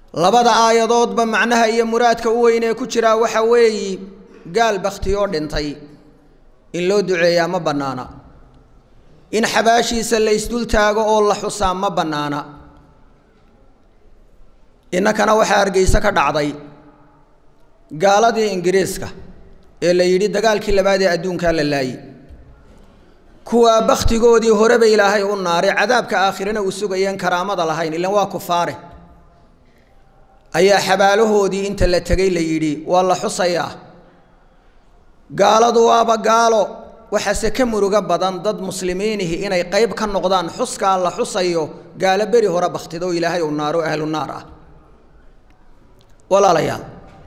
labada aayadoodba macnaha iyo muraadka u weyn ee ku jiraa waxa weeyi gaal bakhtiyoo dhintay in loo duceeyaa ma bannaana in xabaashiisa la isdul taago oo la xusaa ma bannaana innakana waxaa hargeyse ka dhacday gaaladii ingiriiska ee la yidhi dagaalkii labaad ee adduunkaa la laayey kuwaa bakhtigoodii horeba ilaahay u naaray cadaabka aakhirana uu sugayeen karaamada lahayn ilan waa kufaare ayaa xabaalahoodii inta la tegay la yidhi waa la xusayaa gaaladu waaba gaalo waxaase ka murugo badan dad muslimiinihi inay qayb ka noqdaan xuskaa la xusayo gaalo beri hore bakhtida oo ilaahay u naaro ahlu naar ah walaalayaal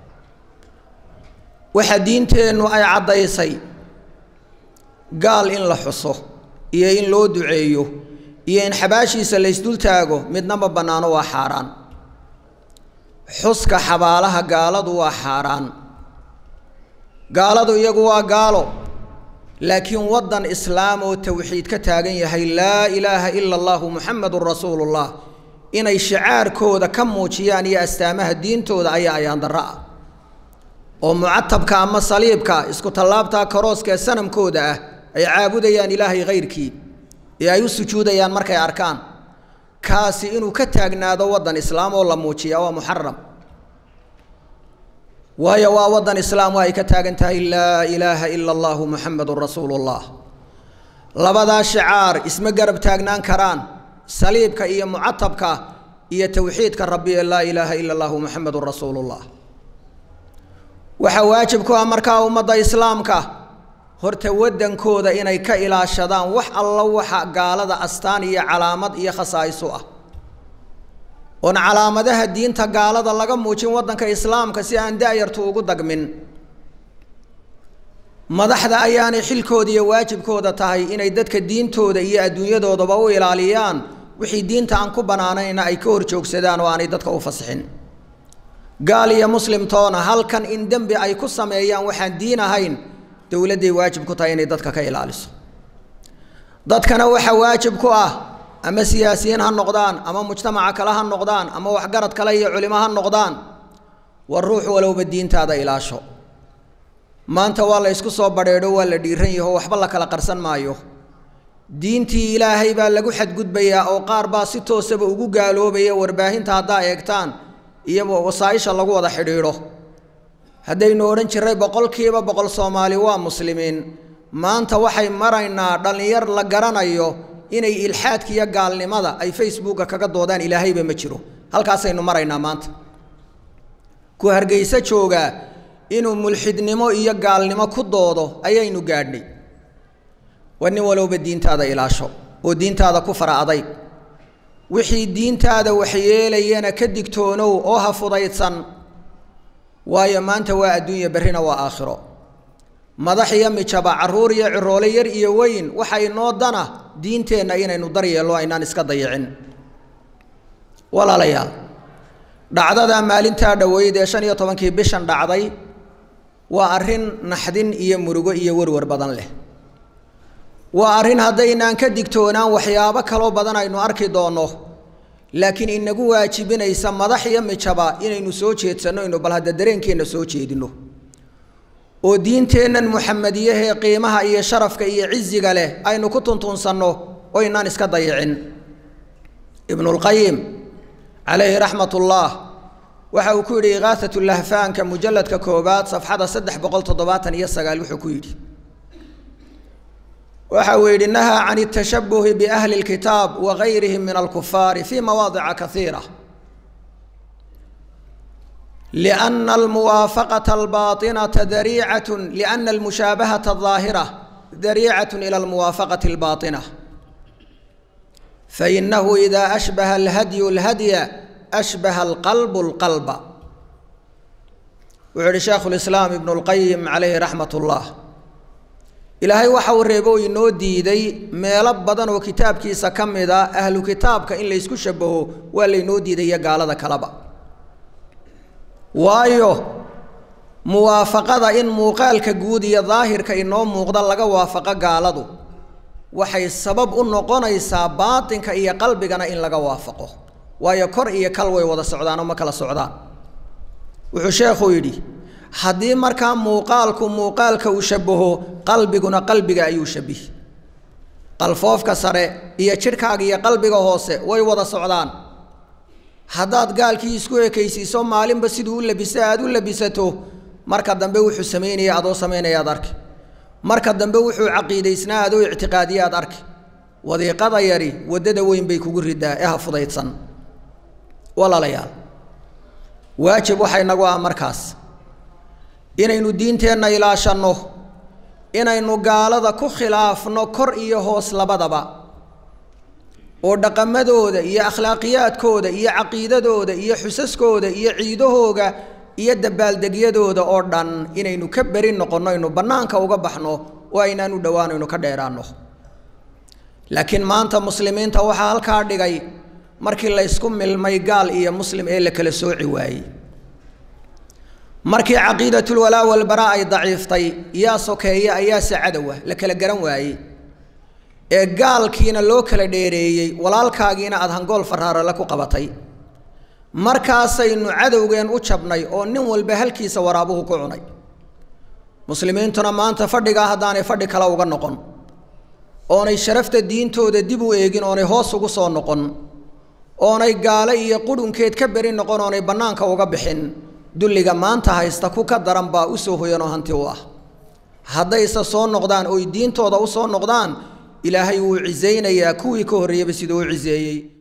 waxaa diinteennu ay caddaysay gaal in la xuso iyo in loo duceeyo iyo in xabaashiisa la ysdul taago midnama bannaano waa xaaraan xuska xabaalaha gaaladu waa xaaraan gaaladu iyagu waa gaalo laakiin waddan islaam oo tawxiid ka taagan yahay laa ilaaha ila allahu muxamadun rasuulullah inay shicaarkooda ka muujiyaan iyo astaamaha diintooda ayaa ayaandarro ah oo mucatabka ama saliibka isku tallaabtaa karooska ee sanamkooda ah ay caabudayaan ilaahay hayrkii ee ay u sujuudayaan markay arkaan kaasi inuu ka taagnaado waddan islaam oo la muujiya waa muxaram waayo waa waddan islaam oo ay ka taagan tahay laa ilaaha ila allahu muxamadun rasuulullah labadaa shicaar isma garab taagnaan karaan saliibka iyo mucatabka iyo towxiidka rabbi ee laa ilaaha ila allahu muxamadun rasuulullah waxaa waajib ku ah markaa ummadda islaamka horta waddankooda inay ka ilaashadaan wax alla waxa gaalada astaan iyo calaamad iyo khasaa'isu ah oon calaamadaha diinta gaalada laga muujin waddanka islaamka si aan da-yartu ugu dagmin madaxda ayaanay xilkooda iyo waajibkooda tahay inay dadka diintooda iyo adduunyadoodaba u ilaaliyaan wixii diinta aan ku bannaanayna ay ka hor joogsadaan oo aanay dadka u fasixin gaal iyo muslimtoona halkan in dembi ay ku sameeyaan waxaan diin ahayn dowladday waajib ku tahay inay dadka ka ilaaliso dadkana waxaa waajib ku ah ama siyaasiyiin ha noqdaan ama mujtamaca kale ha noqdaan ama waxgarad kale iyo culimo ha noqdaan war ruux walowba diintaada ilaasho maanta waa la ysku soo badheedho waa la dhiiran yaho waxba la kala qarsan maayo diintii ilaahay baa lagu xadgudbayaa oo qaar baa si toosaba ugu gaaloobaya warbaahinta haddaa eegtaan iyo wasaaisha lagu wada xidhiidho haddaynu odhan jiray boqolkiiba boqol soomaali waa muslimiin maanta waxay maraynaa dhallinyar la garanayo inay ilxaadka iyo gaalnimada ay facebooka kaga doodaan ilaahayba ma jiro halkaasaynu maraynaa maanta ku hargeyso joogaa inuu mulxidnimo iyo gaalnimo ku doodo ayaynu gaadhnay war nin walowba diintaada ilaasho oo diintaada ku fara adayg wixii diintaada waxyeelayana ka digtoonow oo ha fudaydsan waayo maanta waa adduunya berrina waa aakhiro madax iyo mijaba carruur iyo ciroole yar iyo weyn waxa inoo dana diinteenna inaynu daryeello aynaan iska dayicin walaalayaal dhacdada maalintaa dhoweyd ee shan iyo tobankii bishan dhacday waa arrin naxdin iyo murugo iyo warwar badan leh waa arrin haddaynaan ka digtoonaan waxyaabo kaloo badan aynu arki doonno laakiin inagu waajibinaysa madax iyo mijaba inaynu soo jeedsanno inu bal hadda dareenkeenna soo jeedinno oo diinteennan muxamadiyahee qiimaha iyo sharafka iyo ciziga leh aynu ku tuntunsanno oo inaan iska dayicin ibnulqayim calayhi raxmat ullah waxa uu ku yidhi ikaahat lahfaanka mujalladka koobaad safxada saddex boqol toddobaatan iyo sagaal wuxuu ku yidhi waxa uu yidhi nahaa can اtashabuhi biahli اlkitaab wagayrihim min alkufaari fi mawaadica kaiira لأna almuwaafaqaة albaaطinaةa dariicaة لأna almushaabahaةa الظaahirة dariicaة ilى almuwaafaqaةi الbaaطinة fainahu إida أshbaha اlhadyu اlhadya أshbaha اlqalb اlqalba wuxuu yihi sheekhu اlislaam ibn اlqayim calayhi raxmat اllah ilaahay waxa uu reebo inoo diiday meelo badan oo kitaabkiisa ka mid a ahlu kitaabka in laysku shabaho waa laynoo diidaya gaalada kaleba waayo muwaafaqada in muuqaalka guud iyo daahirka inoo muuqda laga waafaqo gaaladu waxay sabab u noqonaysaa baatinka iyo qalbigana in laga waafaqo waayo kor iyo kal way wada socdaanoo ma kala socdaan wuxuu sheekhu yidhi haddii markaa muuqaalku muuqaalka uu shabaho qalbiguna qalbiga ayuu shabihi qalfoofka sare iyo jidhkaaga iyo qalbiga hoose way wada socdaan haddaad gaalkii isku ekaysiiso maalinba siduu u labisa aada u labisato marka dambe wuxuu samaynaya adoo samaynaya ad arki marka dambe wuxuu caqiidaysnaa adoo ictiqaadiya ad arki wadiiqada yari waddada weyn bay kugu ridaa ee ha fudaydsan walaalayaal waajib waxay nagu ah markaas inaynu diinteenna ilaashanno inaynu gaalada ku khilaafno kor iyo hoos labadaba oo dhaqamadooda iyo akhlaaqiyaadkooda iyo caqiidadooda iyo xusaskooda iyo ciidahooga iyo dabaaldegyadooda oo dhan inaynu ka beri noqonno aynu bannaanka uga baxno oo aynaan u dhowaan aynu ka dheeraanno laakiin maanta muslimiinta waxaa halkaa dhigay markii laysku milmay gaal iyo muslim ee la kala sooci waayey markii caqiidatulwalaa walbaraa ay daciiftay yaa sokeeya ayaase cadowa la kala garan waayey ee gaalkiina loo kala dheereeyey walaalkaagiina aada hangool faraarale ku qabatay markaasaynu cadowgeen u jabnay oo nin walba halkiisa waraabuhu ku cunay muslimiintuna maanta fadhigaa haddaanay fadhi kale uga noqon oonay sharafta diintooda dib u eegin oonay hoos ugu soo noqon oonay gaale iyo qudhunkeed ka beri noqon oonay bannaanka uga bixin dulliga maanta haysta ku ka daran baa u soo hoyanoo hanti u ah haddayse soo noqdaan oy diintooda u soo noqdaan ilaahay wuu cisaynayaa kuwii ka horreeyaba siduu u ciseeyey